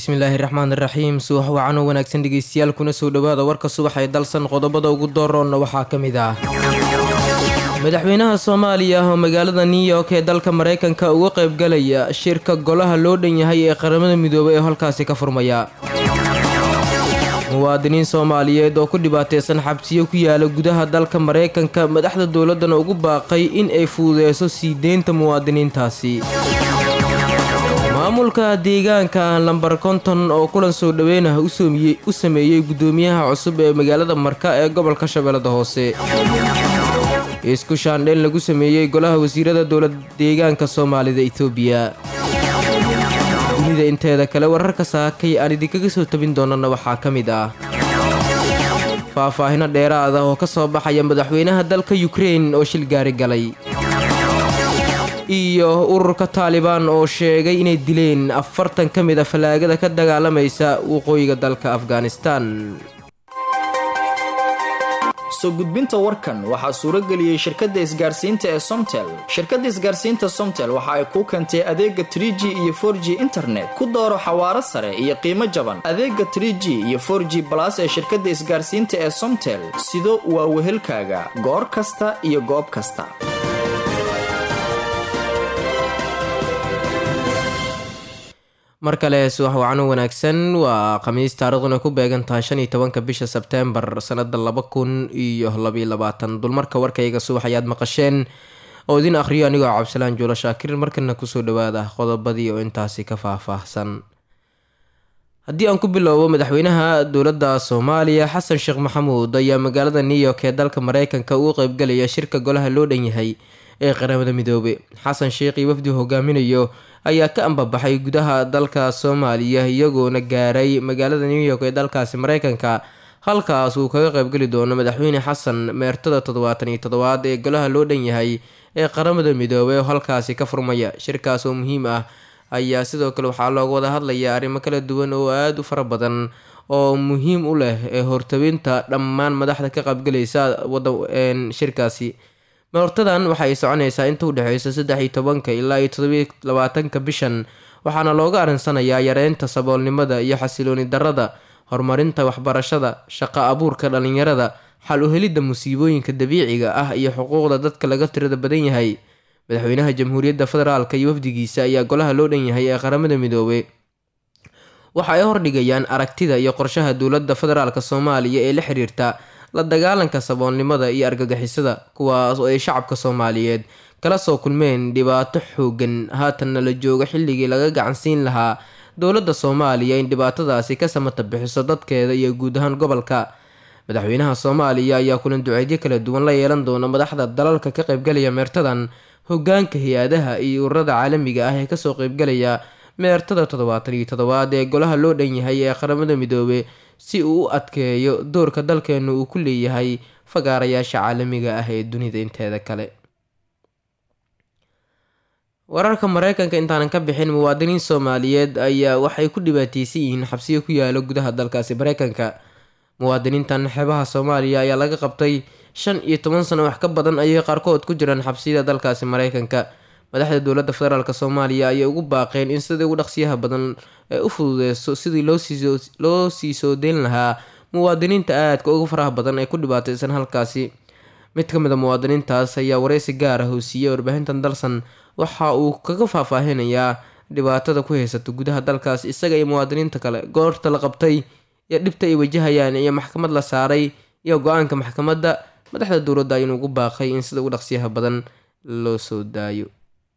bismillaahi raxmaan iraxiim subax wacan oo wanaagsan dhegeystayaal kuna soo dhowaada warka subax ee dalsan qodobada ugu dooroonna waxaa ka mid ah madaxweynaha soomaaliya oo magaalada new york ee dalka maraykanka uga qaybgalaya shirka golaha loo dhan yahay ee qaramada midoobay ee halkaasi ka furmaya muwaadiniin soomaaliyeed oo ku dhibaateysan xabsiyo ku yaala gudaha dalka maraykanka madaxda dowladdana ugu baaqay in ay fududeyso sii deynta muwaadiniintaasi maamulka deegaanka lambar konton oo kulan soo dhaweynah u sameeyey guddoomiyaha cusub ee magaalada marka ee gobolka shabeellada hoose isku shaandheen lagu sameeyey golaha wasiirada dowlad deegaanka soomaalida etoobiya dunida inteeda kale wararka saakay aan idinkaga soo tabin doonana waxaa ka mid ah faahfaahino dheeraad ah oo ka soo baxaya madaxweynaha dalka yukrein oo shil gaari galay iyo ururka taalibaan oo sheegay inay dileen afartan ka mid a fallaagada ka dagaalamaysa waqooyiga dalka afghanistan soo gudbinta warkan waxaa suuro geliyey shirkadda isgaarsiinta ee somtel shirkadda isgaarsiinta somtel waxa ay kuu keentay adeega trie g iyo for g internet ku dooro xawaaro sare iyo qiimo jaban adeega trie g iyo for g balas ee shirkadda isgaarsiinta ee somtel sido waa wehelkaaga goor kasta iyo goob kasta mar kale subax wacano wanaagsan waa khamiis taariikhduna ku beegan tahay shan iyo tobanka bisha sebteembar sanada laba kun iyo labaiyo labaatan dulmarka warkayga subax ayaad maqasheen oo idin akhriyo anigoo cabdisalaan juulo shaakir markana kusoo dhawaada qodobadii oo intaasi ka faahfaahsan haddii aan ku bilowbo madaxweynaha dowladda soomaaliya xasan sheekh maxamuud ayaa magaalada new york ee dalka mareykanka ugu qeybgalaya shirka golaha loo dhan yahay ee qaramada midoobe xasan sheekh iyo wafdi hogaaminayo ayaa ka ambabaxay gudaha dalka soomaaliya iyagoona gaaray magaalada new york ee dalkaasi mareykanka halkaas uu kaga qeybgeli doono madaxweyne xasan meertada toddobaatan iyo toddobaad ee golaha loo dhan yahay ee qaramada midoobey oo halkaasi ka furmaya shirkaas oo muhiim ah ayaa sidoo kale waxaa looga wada hadlayaa arrimo kala duwan oo aada u fara badan oo muhiim u leh ee hortabinta dhammaan madaxda ka qaybgalaysa shirkaasi hortadan waxa ay soconaysaa inta udhexeysa saddex iyo tobanka ilaa iyo todobiyo labaatanka bishan waxaana looga arinsanayaa yareynta saboolnimada iyo xasilooni darada horumarinta waxbarashada shaqo abuurka dhalinyarada xal u helidda musiibooyinka dabiiciga ah iyo xuquuqda dadka laga tirada badan yahay madaxweynaha jamhuuriyadda federaalka iyo wafdigiisa ayaa golaha loo dhan yahay ee qaramada midoobey waxa ay hordhigayaan aragtida iyo qorshaha dowladda federaalk soomaaliya ee la xiriirta la dagaalanka saboolnimada iyo argagixisada kuwaas oo ay shacabka soomaaliyeed kala soo kulmeen dhibaato xoogan haatanna la joogo xilligii laga gacansiin lahaa dowladda soomaaliya in dhibaatadaasi ka samata bixiso dadkeeda iyo guud ahaan gobolka madaxweynaha soomaaliya ayaa kulan duceedyo kala duwan la yeelan doona madaxda dalalka ka qaybgalaya meertadan hogaanka hay-adaha iyo ururada caalamiga ah ee kasoo qaybgalaya meertada toddobaatan iyo toddobaad ee golaha loo dhan yahay ee qaramada midoobe si uu u adkeeyo doorka dalkeenu uu ku leeyahay fagaarayaasha caalamiga ah ee dunida inteeda kale wararka mareykanka intaanan ka bixin muwaadiniin soomaaliyeed ayaa waxay ku dhibaateysan yihiin xabsiyo ku yaalo gudaha dalkaasi mareykanka muwaadiniintan xeebaha soomaaliya ayaa laga qabtay shan iyo toban sano wax ka badan ayay qaarkood ku jiraan xabsiyada dalkaasi mareykanka madaxda dowladda federaalk soomaaliya ayay ugu baaqeen in sidii ugu dhaqsiyaha badan ee u fududeyso sidii loo sii soo deyn lahaa muwaadiniinta aadka uga faraha badan ee ku dhibaateysan halkaasi mid ka mid a muwaadiniintaas ayaa wareysi gaar ah oo siiyey warbaahintan dalsan waxa uu kaga faahfaahinayaa dhibaatada ku haysata gudaha dalkaas isaga iyo muwaadiniinta kale goorta la qabtay iyo dhibta ay wajahayaan iyo maxkamad la saaray iyo go-aanka maxkamadda madaxda dowladda ayuunu ugu baaqay in sida ugu dhaqsiyaha badan loo soo daayo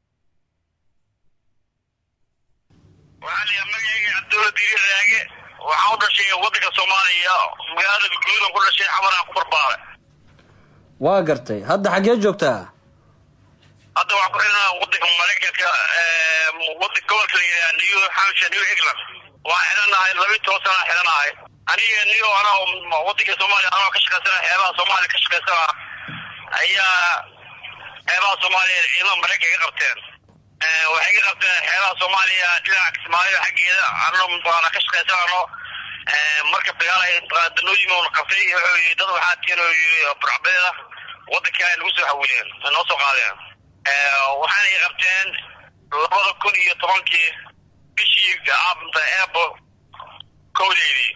waxaa magacayga cabdulla diiri raage waxaan u dhashay wadanka soomaaliya magaalada guudan ku dhashay xamaraan ku barbaaray waa gartay hadda xaggee joogtaa hadda waxaan ku xidhanaa wadanka maraykanka wadanka gobolka la yidhaha new hampshire new england waxaan xidhanahay laba iyo toban sanaa xidhanahay aniga niyo anaa wadanka soomaaliya anoo ka shaqaysana xeebaha soomaaliya ka shaqaysana ayaa xeebaha soomaaliya ciidamada maraykanka ka qabteen waxay ka qabteen xeebaha soomaaliya dhinaca kismaayo xaggeeda anno maqaana ka shaqaysanano marka dagaal ay danooyin oona qabtay wuxuu yidhi dad waxaa tiin oo yidhi burcbeeda waddanka ay nagu soo xawileen ay noo soo qaadeen waxaana ay qabteen labada kun iyo tobankii bishii aabanta eebo kowdeydii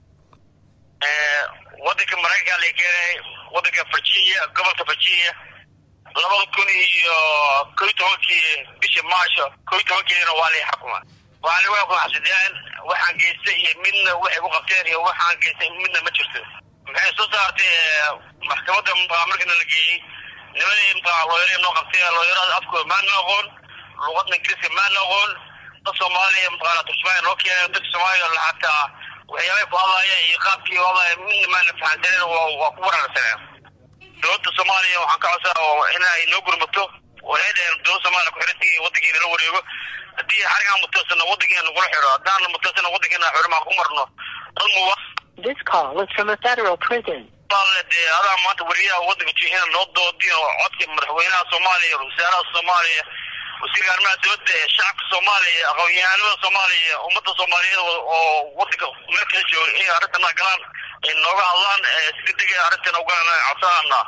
wadanka maraykanka la keenay wadanka virginia gobolka virginia labada kun iyo ko iyo tobankii bishii maasho ko iyo tobankeedina waa lay xukuma waa lagu xukumaxsideen waxaan geystay iyo midna waxay ku qabteen iyo waxaan geystay midna ma jirto maxay soo saartay maxkamadda markana la geeyey nimadii looyara noo qabtay looyarada afkooda maana aqoon luqadna ingiriiska maana aqoon dad soomaaliya mataqaana turjumaan loo keenay dadka soomaaliya xataa waxyaabay ku hadlaayeen iyo qaabkii hadlaaya midna maana fahansaneen waa ku wararsaneen dowladda soomaaliya waxaan ka codsaa in ay noo gurmato waxay dhaheen dowladda soomaaliya ku-xirantay wadankeena la wareego haddii xarigaan mutaysana wadankeena nagula xiro haddaan mutaysana wadankeena xurimaan ku marno dad muwa This call is from a federal prison. dee adaa maanta wariyaha wadanka jihina noo doodin oo codka madaxweynaha soomaaliya wasaaraha soomaaliya wasiirka arrimaha dowladda ee shacabka soomaaliya aqoon-yahanada soomaaliya ummadda soomaaliyeed oo wadanka meel kala jooga inay arrintana galaan ay nooga hadlaan si degdeg arrintan ugalaan codsanana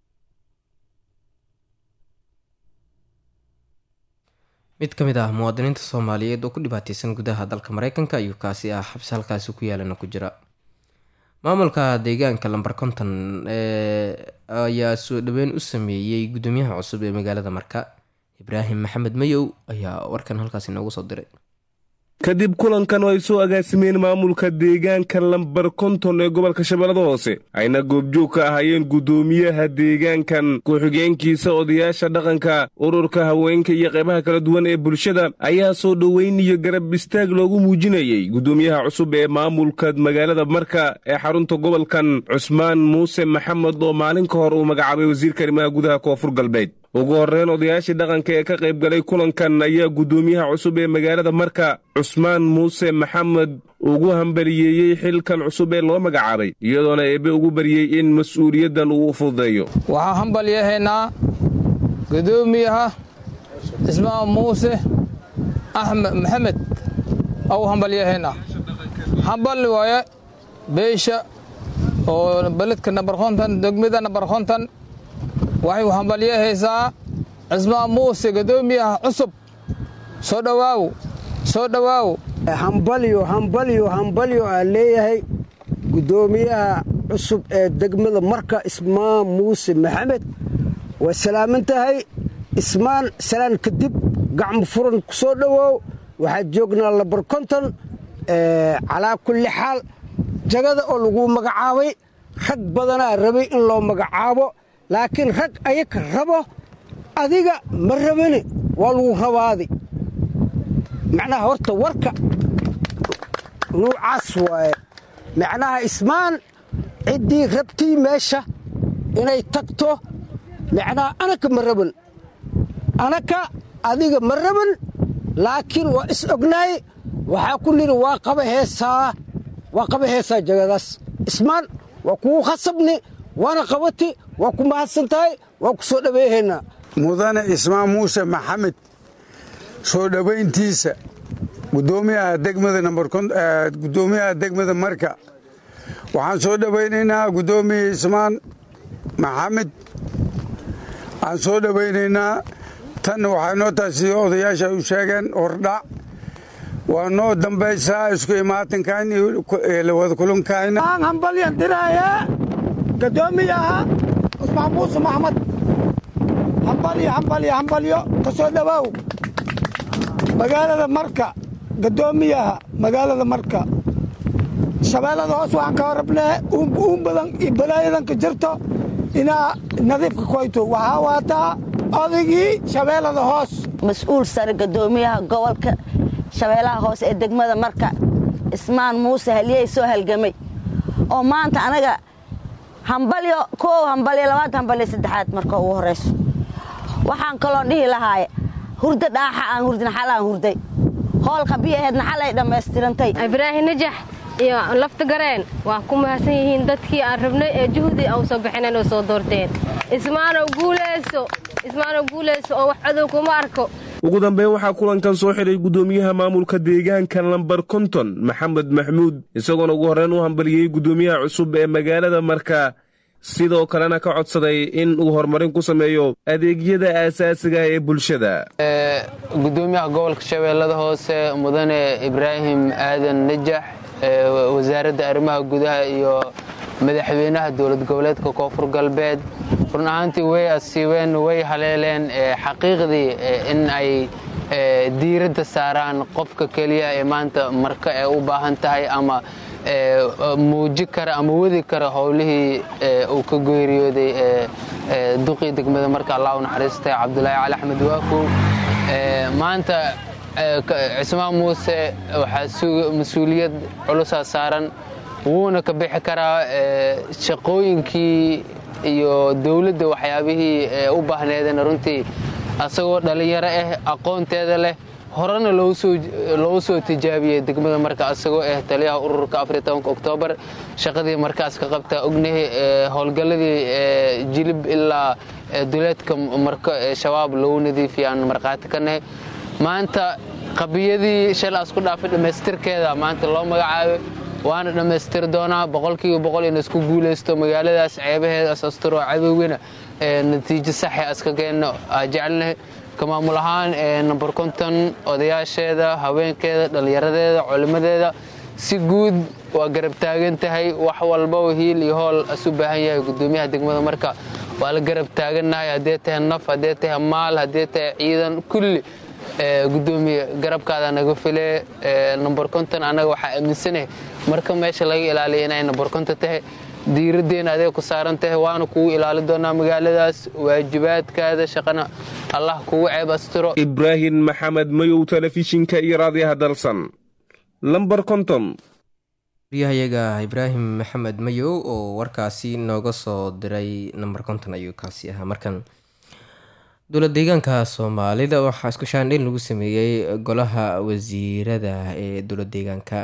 mid ka mid ah muwaadiniinta soomaaliyeed oo ku dhibaateysan gudaha dalka mareykanka ayuu kaasi ah xabsi halkaasi ku yaalana ku jira maamulka deegaanka lamber konton ayaa soo dhaweyn u sameeyey gudoomiyaha cusub ee magaalada marka ibraahim maxamed mayow ayaa warkan halkaasi noogu soo diray kadib kulankan oo ay soo agaasimeen maamulka deegaanka lambar konton ee gobolka shabeellada hoose ayna goobjoog ka ahaayeen guddoomiyaha deegaankan ku-xigeenkiisa odayaasha dhaqanka ururka haweenka iyo qaybaha kala duwan ee bulshada ayaa soo dhoweyn iyo garab istaag loogu muujinayey guddoomiyaha cusub ee maamulka magaalada marka ee xarunta gobolkan cusmaan muuse maxamed oo maalin ka hor uu magacaabay wasiirka arrimaha gudaha koonfur galbeed ugu horreyn odayaashii dhaqanka ee ka qayb galay kulankan ayaa guddoomiyaha cusub ee magaalada marka cusmaan muuse maxamed ugu hambaliyeeyey xilkan cusub ee loo magacaabay iyadoona eebbe ugu baryey in mas-uuliyaddan uu u fududeeyo waxaan hambalyahaynaa gudoomiyaha cismaan muuse axmed maxamed au hambalyahaynaa hambal waaye beesha oo beledka nambar konton degmada nambar konton waxay hambalyahaysaa cismaan muuse gudoomiyaha cusub soo dhowaaw soo dhowaaw hambalyo hambalyo hambalyo aan leeyahay guddoomiyaha cusub ee degmada marka ismaan muuse maxamed waa salaaman tahay ismaan salaan kadib gacmo furan ku soo dhowoow waxaad joognaa labar konton calaa kulli xaal jagada oo lagu magacaabay rag badanaa rabay in loo magacaabo laakiin rag ayaka rabo adiga ma rabani waa lagu rabaadi macnaha horta warka nuucaas waaye macnaha ismaan ciddii rabtii meesha inay tagto macnaha anaka ma raban anaka adiga ma raban laakiin waa is ognaay waxaa ku nidhi waa qaba heesaa waa qaba heesaa jagadaas ismaan waa kugu khasabni waana qabati waa ku mahadsan tahay waa ku soo dhaweehaynaa mudane ismaan muuse maxamed soo dhowayntiisa gudoomiyaha degmada nambagudoomiyaha degmada marka waxaan soo dhowaynaynaa guddoomiya ismaan maxamed waxaan soo dhowaynaynaa tan waxay noo taasi odayaasha u sheegeen hordhac waa noo dambaysaa isku imaatinkan iyo wada kulankayna hambalyan diraaye gudoomiyaha cusmaan muuse maxamed hambalyo hambalyo hambalyo ka soo dhowaaw magaalada marka gudoomiyaha magaalada marka shabeellada hoos waxaan ka horabnee uun badan iyo balaayadan ka jirto inaa nadiifka koyto waxaa waataa odaygii shabeellada hoos mas-uul sare gudoomiyaha gobolka shabeellaha hoose ee degmada marka ismaan muuse haliyey soo halgamay oo maanta anaga hambalyo koow hambalyo labaad hambalyo saddexaad marka ugu horrayso waxaan kaloo dhihi lahaaye hurdo dhaaxa aan hurdin xal aan hurday hoolka biyaheedna xalay dhammaystirantay ibraahim najax iyo lafta gareen waa ku mahadsan yihiin dadkii aan rabnay ee juhdi au soo bixineen oo soo doorteen ismaanow guuleyso ismaanow guuleyso oo wax cadow kuma arko ugu dambeyn waxaa kulankan soo xidhay guddoomiyaha maamulka deegaanka lambar konton maxamed maxmuud isagoona ugu horreyn u hambaliyey guddoomiyaha cusub ee magaalada marka sidoo kalena ka codsaday in uu horumarin ku sameeyo adeegyada aasaasiga ee bulshada gudoomiyaha gobolka shabeellada hoose mudane ibraahim aadan najax wasaaradda arrimaha gudaha iyo madaxweynaha dowlad goboleedka koonfur galbeed run ahaantii way asiibeen way haleeleen xaqiiqdii in ay diiradda saaraan qofka keliya ee maanta marka ee u baahan tahay ama muuji kara ama wadi kara howlihii uu ka geeriyooday duqii degmada marka allah u naxariistay cabdulaahi cali axmed waakow maanta cismaan muuse waxaa mas-uuliyad culusaa saaran wuuna ka bixi karaa shaqooyinkii iyo dowladda waxyaabihii u baahneedeen runtii asagoo dhallinyaro ah aqoonteeda leh horena loogu soo tijaabiyey degmada marka asagoo ah taliyaha ururka oktoobar shaqadii markaas ka qabtaa ognahi howlgalladii jilib ilaa duleedka marko ee shabaab lagu nadiifiya aan markhaati ka nahay maanta qabiyadii shalaas ku dhaafay dhammaystirkeeda maanta loo magacaabay waana dhammaystiri doonaa boqolkiiba boqol in isku guulaysto magaaladaas ceebaheedaas asturo cadowgana natiijo saxe aska keenno aa jecelnahay ka maamul ahaan number konton odayaasheeda haweenkeeda dhallinyaradeeda culimmadeeda si guud waa garab taagan tahay wax walbaba hiil iyo hool asu baahan yahay gudoomiyaha degmada marka waa la garab taagannahay haddee tahay naf haddee tahay maal haddee tahay ciidan kulli gudoomiye garabkaada naga file number konton annaga waxaa aaminsanahay marka meesha laga ilaaliya inay number konton tahay diiraddeena adeeg ku saaran tahay waana kugu ilaali doonaa magaaladaas waajibaadkaada shaqana allah kugu ceeb astiro ibraahim maxamed mayow telefishinka iyo raadiyaha dalsan lambar konton waryahayaga ibraahim maxamed mayow oo warkaasi nooga soo diray namber konton ayuu kaasi ahaa markan dowlad deegaanka soomaalida waxaa isku shaandhayn lagu sameeyey golaha wasiirada ee dowlad deegaanka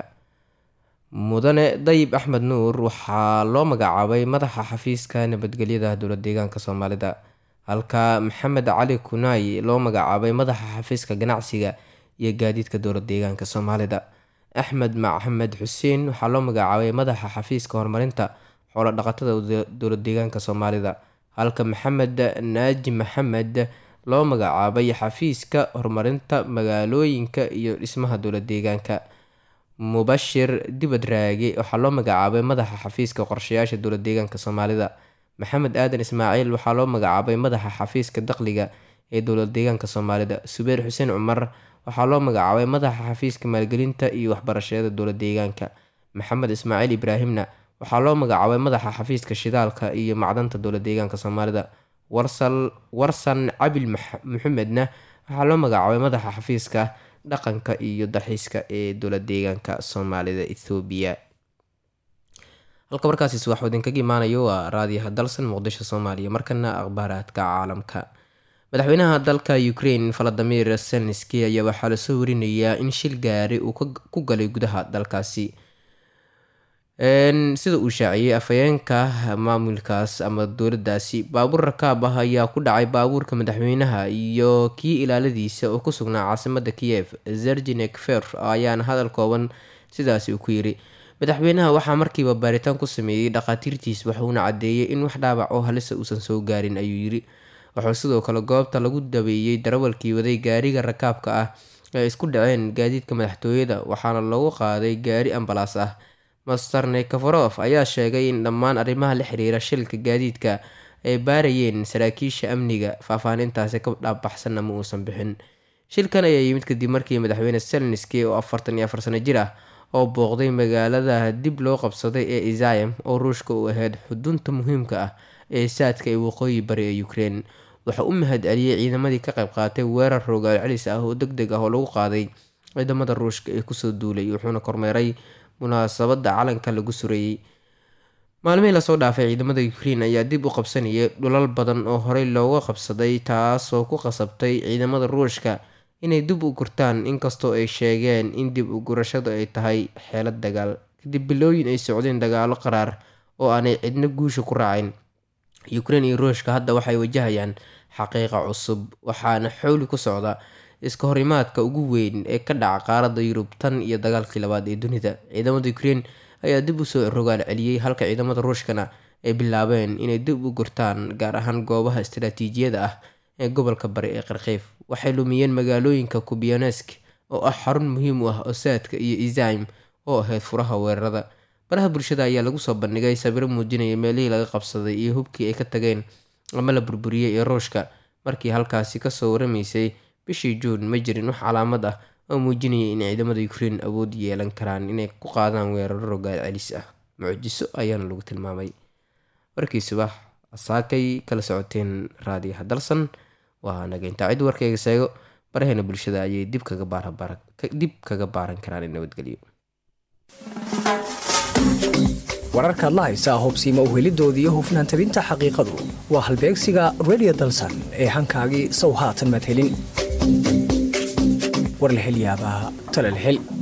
mudane dayib axmed nuur waxaa loo magacaabay madaxa xafiiska nabadgelyada dowlad deegaanka soomaalida halka maxamed cali kunaay loo magacaabay madaxa xafiiska ganacsiga iyo gaadiidka dowlad deegaanka soomaalida axmed maxamed xuseen waxaa loo magacaabay madaxa xafiiska horumarinta xoolo dhaqatada dowlad deegaanka soomaalida halka maxamed naaji maxamed loo magacaabay xafiiska horumarinta magaalooyinka iyo dhismaha dowlad deegaanka mubashir dibad raage waxaa loo magacaabay madaxa xafiiska qorshayaasha dowlad deegaanka soomaalida maxamed aadan ismaaciil waxaa loo magacaabay madaxa xafiiska dakhliga ee dowlad deegaanka soomaalida subeer xuseen cumar waxaa loo magacaabay madaxa xafiiska maalgelinta iyo waxbarashada dowlad deegaanka maxamed ismaaciil ibraahimna waxaa loo magacaabay madaxa xafiiska shidaalka iyo macdanta dowlad deegaanka soomaalida warsan cabil maxamedna waxaa loo magacaabay madaxa xafiiska dhaqanka iyo dalxiiska ee dowlad deegaanka soomaalida ethoobiya halka markaasi subax idinkaga imaanayo waa raadiyaha dalsan muqdisho soomaaliya markana akhbaaraadka caalamka madaxweynaha dalka ukraine valadimir zelenski ayaa waxaa lasoo warinayaa in shil gaari uu ku galay gudaha dalkaasi sida uu shaaciyey afhayeenka maamulkaas ama dowladaasi baabuur rakaab ah ayaa ku dhacay baabuurka madaxweynaha iyo kii ilaaladiisa oo ku sugnaa caasimada kiyev zerginek fer ayaana hadal kooban sidaasi uu ku yiri madaxweynaha waxaa markiiba baaritaan ku sameeyey dhakhaatiirtiis waxuuna cadeeyey in wax dhaawac oo halisa uusan soo gaarin ayuu yiri wuxuu sidoo kale goobta lagu dabeeyey darawalkii waday gaariga rakaabka ah ee isku dhaceen gaadiidka madaxtooyada waxaana loogu qaaday gaari ambalaas ah master nekafarof ayaa sheegay in dhammaan arrimaha la xiriira shilka gaadiidka ay baarayeen saraakiisha amniga faahfaanintaasi ka dhaabaxsanna ma uusan bixin shilkan ayaa yimid kadib markii madaxweyne selenski oo afartan iyo afar sano jir ah oo booqday magaalada dib loo qabsaday ee isayam oo ruushka u ahayd xudunta muhiimka ah ee saadka ee waqooyi bari ee ukraine wuxuu u mahad celiyey ciidamadii ka qayb qaatay weerar rogaal celis ah oo deg deg ah oo lagu qaaday ciidamada ruushka ee kusoo duulay wuxuuna kormeeray munaasabada calanka lagu sureeyey maalmihii lasoo dhaafay ciidamada ukraine ayaa dib u qabsanayay dhulal badan oo horey looga qabsaday taasoo ku qasabtay ciidamada ruushka inay dib u gurtaan inkastoo ay sheegeen in dib u gurashadu ay tahay xeelad dagaal kadib bilooyin ay socdeen dagaalo qaraar oo aanay cidna guusha ku raacin ukraine iyo ruushka hadda waxay wajahayaan xaqiiqa cusub waxaana xowli ku socda iska horimaadka ugu weyn ee ka dhaca qaaradda yurub tan iyo dagaalkii labaad ee dunida ciidamada ukraine ayaa dib usoo rogaal celiyey halka ciidamada ruushkana ay bilaabeen inay dib u gurtaan gaar ahaan goobaha istaraatiijiyada ah ee gobolka bari ee qarkiif waxay lumiyeen magaalooyinka kubianesk oo ah xarun muhiim u ah osaadka iyo isaim oo ahayd furaha weerarada baraha bulshada ayaa lagu soo bandhigay sawiro muujinaya meelihii laga qabsaday iyo hubkii ay ka tageen ama la burburiyey ee ruushka markii halkaasi kasoo waramaysay bishii juun ma jirin wax calaamad ah oo muujinaya in ciidamada ukrein awood yeelan karaan inay ku qaadaan weeraro rogaal celis ah mucjiso ayaana lagu tilmaamay warkii subax asaakay kala socoteen raadiyaha dalsan waa nageyntaa cid warkayga seego baraheena bulshada ayay dib dib kaga baaran karaan in nabadgelyo wararkaad la haysaa hubsiima uhelidoodii hufnaan tabinta xaqiiqadu waa halbeegsiga redio dalsan ee hankaagii sow haatan maad helin war la hel yaabaa tale la hel